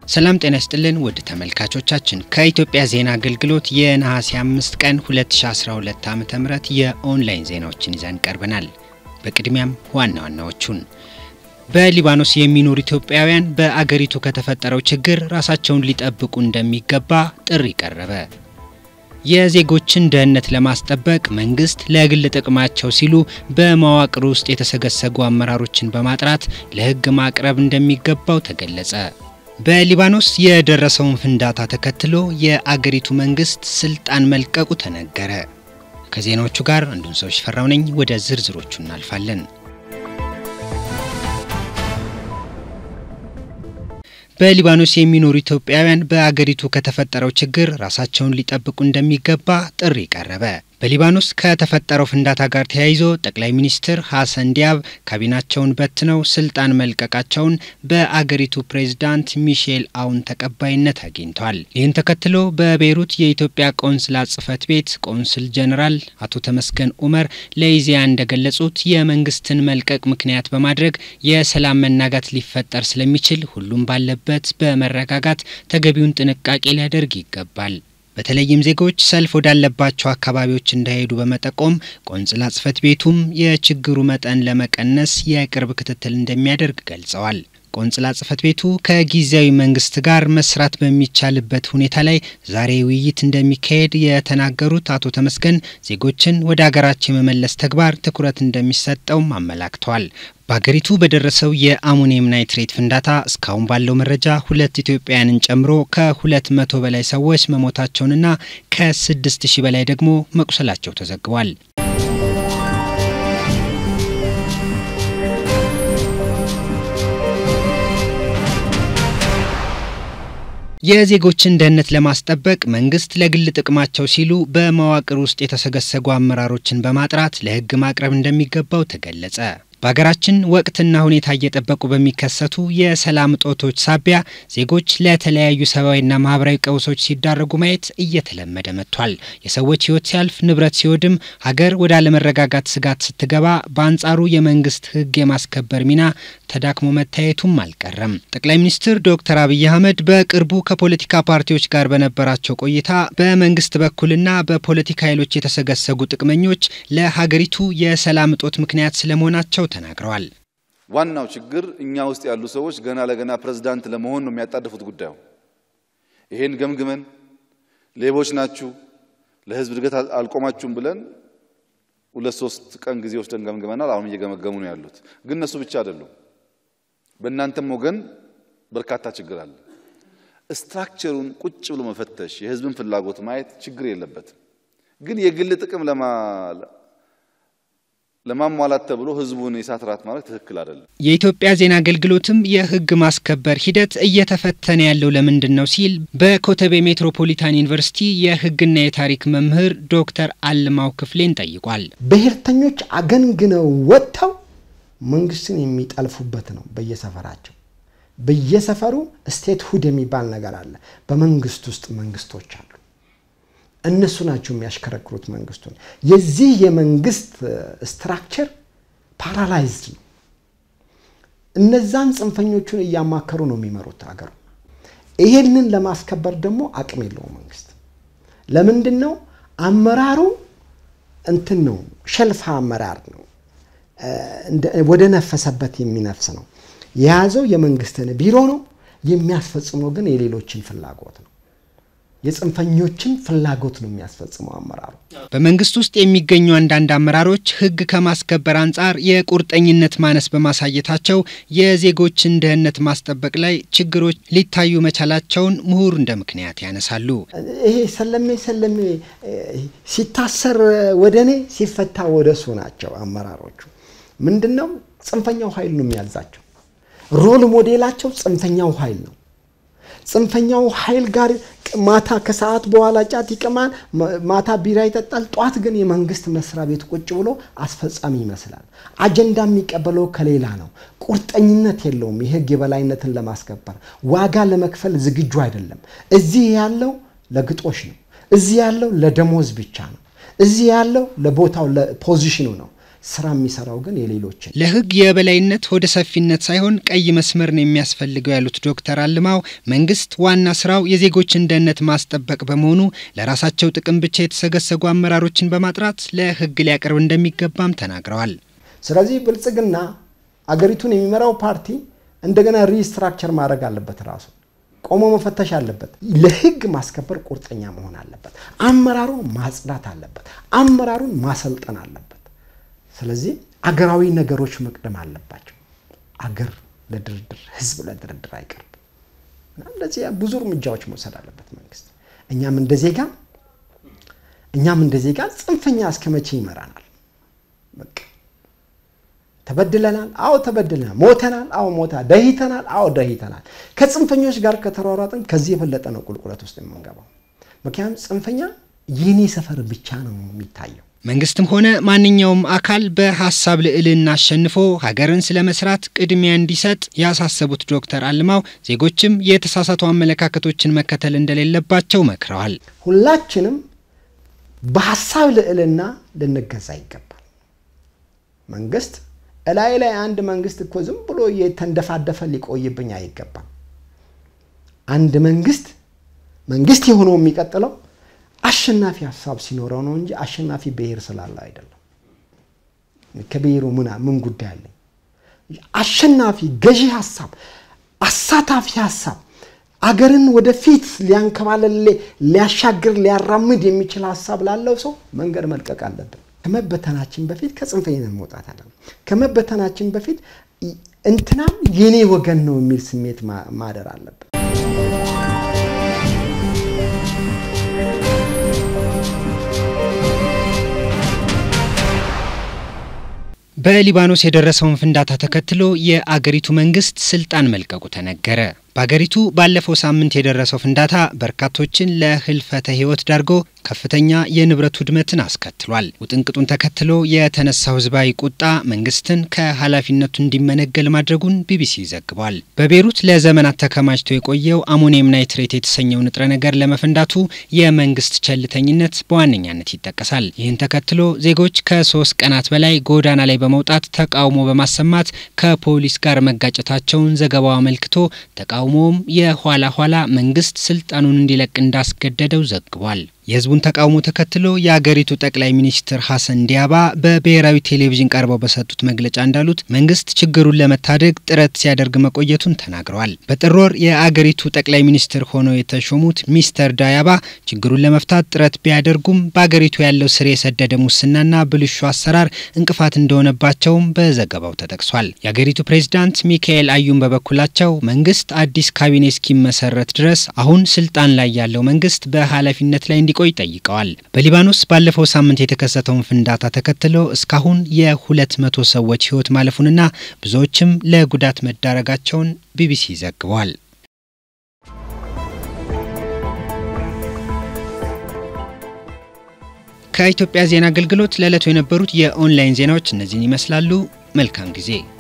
ሰላም ጤና ይስጥልን ውድ ተመልካቾቻችን ከኢትዮጵያ ዜና አገልግሎት የነሐሴ 5 ቀን 2012 ዓ.ም የኦንላይን ዜናዎችን ይዘን ቀርበናል። በቅድሚያም ዋና ዋናዎቹን በሊባኖስ የሚኖሩ ኢትዮጵያውያን በአገሪቱ ከተፈጠረው ችግር ራሳቸውን ሊጠብቁ እንደሚገባ ጥሪ ቀረበ። የዜጎችን ደህንነት ለማስጠበቅ መንግስት ለግል ጥቅማቸው ሲሉ በመዋቅር ውስጥ የተሰገሰጉ አመራሮችን በማጥራት ለሕግ ማቅረብ እንደሚገባው ተገለጸ። በሊባኖስ የደረሰውን ፍንዳታ ተከትሎ የአገሪቱ መንግስት ስልጣን መልቀቁ ተነገረ። ከዜናዎቹ ጋር አንዱን ሰው ሽፈራው ነኝ። ወደ ዝርዝሮቹ እናልፋለን። በሊባኖስ የሚኖሩ ኢትዮጵያውያን በአገሪቱ ከተፈጠረው ችግር ራሳቸውን ሊጠብቁ እንደሚገባ ጥሪ ቀረበ። በሊባኖስ ከተፈጠረው ፍንዳታ ጋር ተያይዞ ጠቅላይ ሚኒስትር ሀሰን ዲያብ ካቢናቸውን በትነው ስልጣን መልቀቃቸውን በአገሪቱ ፕሬዝዳንት ሚሼል አውን ተቀባይነት አግኝቷል። ይህን ተከትሎ በቤይሩት የኢትዮጵያ ቆንስላ ጽህፈት ቤት ቆንስል ጀኔራል አቶ ተመስገን ኡመር ለኢዜአ እንደገለጹት የመንግስትን መልቀቅ ምክንያት በማድረግ የሰላም መናጋት ሊፈጠር ስለሚችል ሁሉም ባለበት በመረጋጋት ተገቢውን ጥንቃቄ ሊያደርግ ይገባል። በተለይም ዜጎች ሰልፍ ወዳለባቸው አካባቢዎች እንዳይሄዱ በመጠቆም ቆንስላ ጽህፈት ቤቱም የችግሩ መጠን ለመቀነስ የቅርብ ክትትል እንደሚያደርግ ገልጸዋል። ቆንስላ ጽህፈት ቤቱ ከጊዜያዊ መንግስት ጋር መስራት በሚቻልበት ሁኔታ ላይ ዛሬ ውይይት እንደሚካሄድ የተናገሩት አቶ ተመስገን ዜጎችን ወደ አገራቸው የመመለስ ተግባር ትኩረት እንደሚሰጠውም አመላክተዋል። በሀገሪቱ በደረሰው የአሞኒየም ናይትሬት ፍንዳታ እስካሁን ባለው መረጃ ሁለት ኢትዮጵያውያንን ጨምሮ ከሁለት መቶ በላይ ሰዎች መሞታቸውንና ከስድስት ሺህ በላይ ደግሞ መቁሰላቸው ተዘግቧል። የዜጎችን ደህንነት ለማስጠበቅ መንግስት ለግል ጥቅማቸው ሲሉ በመዋቅር ውስጥ የተሰገሰጉ አመራሮችን በማጥራት ለሕግ ማቅረብ እንደሚገባው ተገለጸ። በሀገራችን ወቅትና ሁኔታ እየጠበቁ በሚከሰቱ የሰላም እጦቶች ሳቢያ ዜጎች ለተለያዩ ሰብአዊና ማህበራዊ ቀውሶች ሲዳረጉ ማየት እየተለመደ መጥቷል። የሰዎች ህይወት ሲያልፍ፣ ንብረት ሲወድም፣ ሀገር ወደ አለመረጋጋት ስጋት ስትገባ፣ በአንጻሩ የመንግስት ህግ የማስከበር ሚና ተዳክሞ መታየቱም አልቀረም። ጠቅላይ ሚኒስትር ዶክተር አብይ አህመድ በቅርቡ ከፖለቲካ ፓርቲዎች ጋር በነበራቸው ቆይታ በመንግስት በኩልና በፖለቲካ ኃይሎች የተሰገሰጉ ጥቅመኞች ለሀገሪቱ የሰላም እጦት ምክንያት ስለመሆናቸው ተናግረዋል። ዋናው ችግር እኛ ውስጥ ያሉ ሰዎች ገና ለገና ፕሬዝዳንት ለመሆን ነው የሚያጣድፉት ጉዳዩ። ይሄን ገምግመን ሌቦች ናችሁ፣ ለህዝብ እድገት አልቆማችሁም ብለን ሁለት ሶስት ቀን ጊዜ ወስደን ገምግመናል። አሁን እየገመገሙ ነው ያሉት። ግን እነሱ ብቻ አይደሉም። በእናንተም ወገን በርካታ ችግር አለ። ስትራክቸሩን ቁጭ ብሎ መፈተሽ፣ የህዝብን ፍላጎት ማየት ችግር የለበትም። ግን የግል ጥቅም ለማሟላት ተብሎ ህዝቡን የእሳት ራት ማለት ትክክል አይደለም። የኢትዮጵያ ዜና አገልግሎትም የህግ ማስከበር ሂደት እየተፈተነ ያለው ለምንድን ነው ሲል በኮተቤ ሜትሮፖሊታን ዩኒቨርሲቲ የህግና የታሪክ መምህር ዶክተር አልማው ክፍሌን ጠይቋል። ብሔርተኞች አገንግነው ወጥተው መንግስትን የሚጠልፉበት ነው። በየሰፈራቸው በየሰፈሩ ስቴት ሁድ የሚባል ነገር አለ። በመንግስት ውስጥ መንግስቶች አሉ። እነሱ ናቸው የሚያሽከረክሩት መንግስቱን። የዚህ የመንግስት ስትራክቸር ፓራላይዝድ ነው። እነዛን ጽንፈኞቹን እያማከሩ ነው የሚመሩት አገሩ። ይሄንን ለማስከበር ደግሞ አቅም የለውም መንግስት። ለምንድን ነው አመራሩ እንትን ነው፣ ሸልፋ አመራር ነው። ወደ ነፈሰበት የሚነፍስ ነው። የያዘው የመንግስትን ቢሮ ነው፣ የሚያስፈጽመው ግን የሌሎችን ፍላጎት ነው። የጽንፈኞችን ፍላጎት ነው የሚያስፈጽመው አመራሩ። በመንግስት ውስጥ የሚገኙ አንዳንድ አመራሮች ህግ ከማስከበር አንጻር የቁርጠኝነት ማነስ በማሳየታቸው የዜጎችን ደህንነት ማስጠበቅ ላይ ችግሮች ሊታዩ መቻላቸውን ምሁር እንደ ምክንያት ያነሳሉ። ይሄ ሰለሜ ሰለሜ ሲታሰር ወደ እኔ ሲፈታ ወደ እሱ ናቸው አመራሮቹ። ምንድን ነው ጽንፈኛው ኃይል ነው የሚያዛቸው። ሮል ሞዴላቸው ጽንፈኛው ኃይል ነው። ጽንፈኛው ኃይል ጋር ማታ ከሰዓት በኋላ ጫት ይቅማል፣ ማታ ቢራ ይጠጣል። ጧት ግን የመንግስት መስሪያ ቤት ቁጭ ብሎ አስፈጻሚ ይመስላል። አጀንዳ የሚቀበለው ከሌላ ነው። ቁርጠኝነት የለውም። የህግ የበላይነትን ለማስከበር ዋጋ ለመክፈል ዝግጁ አይደለም። እዚህ ያለው ለግጦሽ ነው። እዚህ ያለው ለደሞዝ ብቻ ነው። እዚህ ያለው ለቦታው ለፖዚሽኑ ነው። ስራ የሚሰራው ግን የሌሎችን ለህግ የበላይነት ወደ ሰፊነት ሳይሆን ቀይ መስመር ነው የሚያስፈልገው ያሉት ዶክተር አልማው መንግስት ዋና ስራው የዜጎችን ደህንነት ማስጠበቅ በመሆኑ ለራሳቸው ጥቅም ብቻ የተሰገሰጉ አመራሮችን በማጥራት ለህግ ሊያቀርብ እንደሚገባም ተናግረዋል። ስለዚህ ብልጽግና አገሪቱን የሚመራው ፓርቲ እንደገና ሪስትራክቸር ማድረግ አለበት። ራሱ ቆሞ መፈተሽ አለበት። ለህግ ማስከበር ቁርጠኛ መሆን አለበት። አመራሩን ማጽዳት አለበት። አመራሩን ማሰልጠን አለበት። ስለዚህ አገራዊ ነገሮች መቅደም አለባቸው። አገር ለድርድር ህዝብ ለድርድር አይቀርብም። እንደዚህ ብዙ እርምጃዎች መውሰድ አለበት መንግስት። እኛም እንደ ዜጋ እኛም እንደ ዜጋ ጽንፈኛ እስከ መቼ ይመራናል? በቃ ተበድለናል። አዎ ተበድለናል። ሞተናል። አዎ ሞታ ደሂተናል። አዎ ደሂተናል። ከጽንፈኞች ጋር ከተሯሯጥን ከዚህ የበለጠ ነው ቁልቁለት ውስጥ የምንገባው። ምክንያቱም ጽንፈኛ የኔ ሰፈር ብቻ ነው የሚታየው። መንግስትም ሆነ ማንኛውም አካል በሀሳብ ልዕልና አሸንፎ ሀገርን ስለ መስራት ቅድሚያ እንዲሰጥ ያሳሰቡት ዶክተር አልማው ዜጎችም የተሳሳቱ አመለካከቶችን መከተል እንደሌለባቸው መክረዋል። ሁላችንም በሀሳብ ልዕልና ልንገዛ ይገባል። መንግስት እላይ ላይ አንድ መንግስት እኮ ዝም ብሎ የተንደፋደፈ ሊቆይብኝ አይገባም። አንድ መንግስት መንግስት የሆነው የሚቀጥለው አሸናፊ ሀሳብ ሲኖረው ነው እንጂ አሸናፊ ብሔር ስላለ አይደለም። ከብሔሩ ምን ምን ጉዳይ አለኝ? አሸናፊ ገዢ ሀሳብ፣ አሳታፊ ሀሳብ፣ አገርን ወደፊት ሊያንከባለል፣ ሊያሻግር፣ ሊያራምድ የሚችል ሀሳብ ላለው ሰው መንገድ መልቀቅ አለብን። ከመበተናችን በፊት ከጽንፈኝነት መውጣት አለ። ከመበተናችን በፊት እንትናም የኔ ወገን ነው የሚል ስሜት ማደር አለብን። በሊባኖስ የደረሰውን ፍንዳታ ተከትሎ የአገሪቱ መንግስት ስልጣን መልቀቁ ተነገረ። በአገሪቱ ባለፈው ሳምንት የደረሰው ፍንዳታ በርካቶችን ለህልፈተ ህይወት ዳርጎ ከፍተኛ የንብረት ውድመትን አስከትሏል። ውጥንቅጡን ተከትሎ የተነሳው ህዝባዊ ቁጣ መንግስትን ከኃላፊነቱ እንዲመነገል ማድረጉን ቢቢሲ ዘግቧል። በቤሩት ለዘመናት ተከማችቶ የቆየው አሞኒየም ናይትሬት የተሰኘው ንጥረ ነገር ለመፈንዳቱ የመንግስት ቸልተኝነት በዋነኛነት ይጠቀሳል። ይህን ተከትሎ ዜጎች ከሶስት ቀናት በላይ ጎዳና ላይ በመውጣት ተቃውሞ በማሰማት ከፖሊስ ጋር መጋጨታቸውን ዘገባው አመልክቶ ተቃውሞውም የኋላ ኋላ መንግስት ስልጣኑን እንዲለቅ እንዳስገደደው ዘግቧል። የህዝቡን ተቃውሞ ተከትሎ የአገሪቱ ጠቅላይ ሚኒስትር ሀሰን ዲያባ በብሔራዊ ቴሌቪዥን ቀርበው በሰጡት መግለጫ እንዳሉት መንግስት ችግሩን ለመታደግ ጥረት ሲያደርግ መቆየቱን ተናግረዋል። በጥር ወር የአገሪቱ ጠቅላይ ሚኒስትር ሆነው የተሾሙት ሚስተር ዳያባ ችግሩን ለመፍታት ጥረት ቢያደርጉም በአገሪቱ ያለው ስር የሰደደ ሙስናና ብልሹ አሰራር እንቅፋት እንደሆነባቸውም በዘገባው ተጠቅሷል። የአገሪቱ ፕሬዝዳንት ሚካኤል አዩን በበኩላቸው መንግስት አዲስ ካቢኔ እስኪመሰረት ድረስ አሁን ስልጣን ላይ ያለው መንግስት በኃላፊነት ላይ እንዲቆይ ጠይቀዋል። በሊባኖስ ባለፈው ሳምንት የተከሰተውን ፍንዳታ ተከትሎ እስካሁን የሁለት መቶ ሰዎች ህይወት ማለፉንና ብዙዎችም ለጉዳት መዳረጋቸውን ቢቢሲ ዘግቧል። ከኢትዮጵያ ዜና አገልግሎት ለዕለቱ የነበሩት የኦንላይን ዜናዎች እነዚህን ይመስላሉ። መልካም ጊዜ